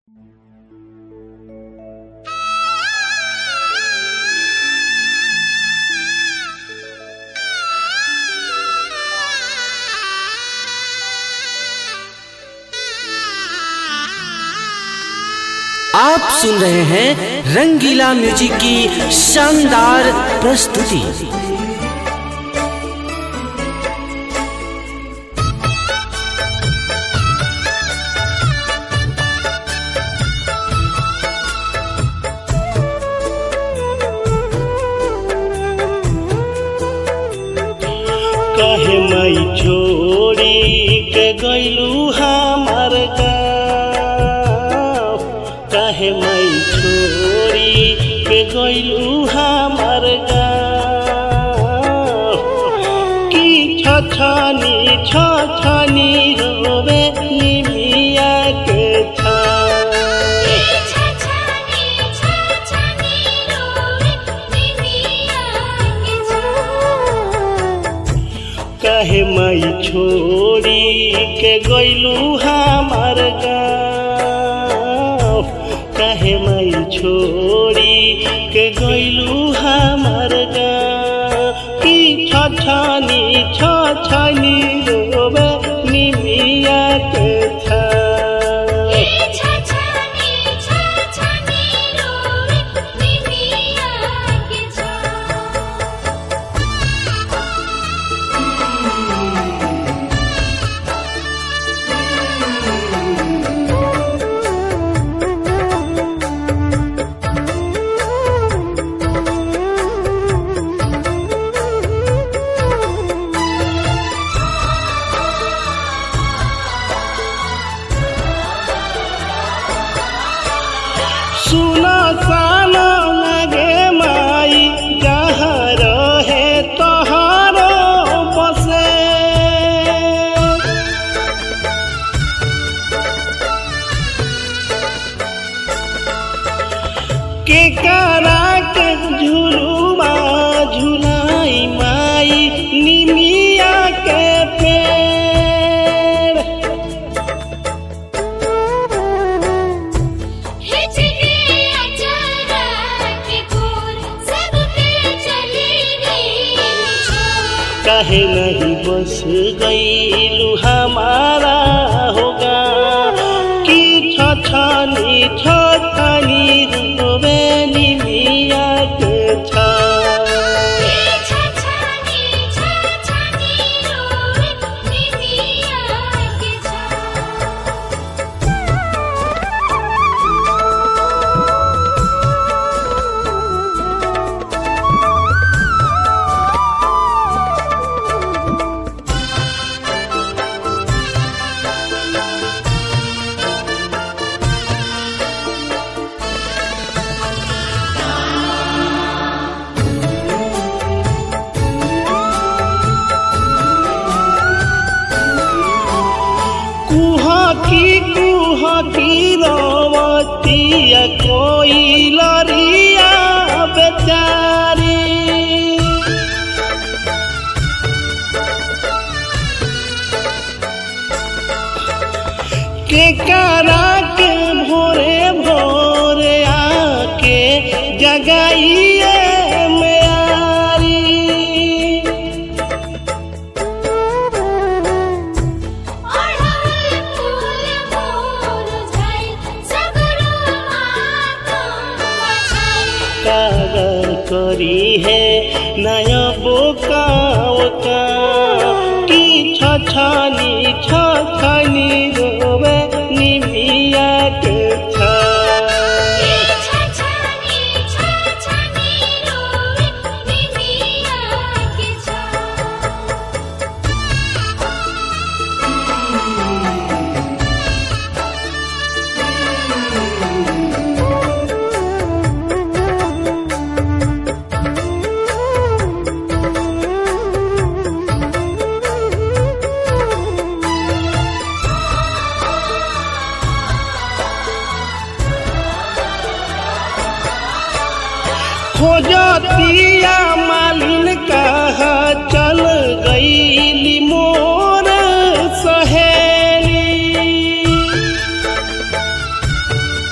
आप सुन रहे हैं रंगीला म्यूजिक की शानदार प्रस्तुति कहे मई छोड़ी के गईलू हमार गाँव कहे मई छोड़ी के गईलू हमार गाँव की छछनी छछनी रोवे निमिया के छाँव कहे मई छोड़ी के गईलू हमार गाँव कहे मई छोड़ी के गईलू हमार गाँव की छछनी छछनी रोवे निमिया के छाँव सुना साना लगे माई जहाँ रहे तहारो बसे के करा के झुलुआ झुलाई माई निमिया के पेड़ कहे नहीं बस गईलू हमारा होगा कि छछनी छछनी रोवे निमिया के छा कुहा की कुहा की रवतिया कोई लरिया बेचारी के करा के भोरे भोरे आके जगाइए मेरी कागर करी है नया बोकाव का की छछनी छछनी रोवे निमिया के छा खोजतिया मालिन कहा चल गईली मोर सहेली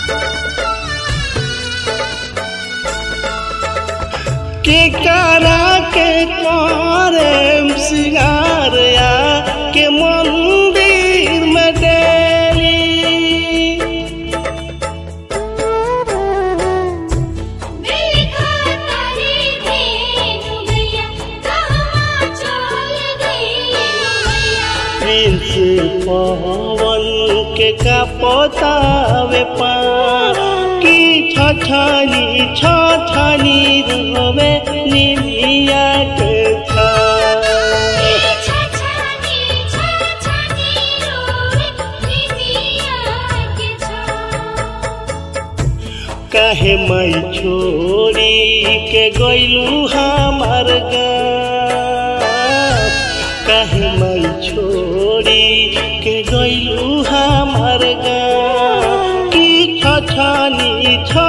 के करा के करे सिंगार या के मंदिर में डेली देखा तारी धेनु गैया कहवा चल गई मैया प्रिंस पवन के का पोतावे पा की छछनी छछनी रोवे निमिया के छा छछनी छछनी रोवे निमिया के छा काहे मई छोड़ी के गइलू हमार गाँव काहे मई छोड़ी के गइलू हमार गाँव की छछनी छ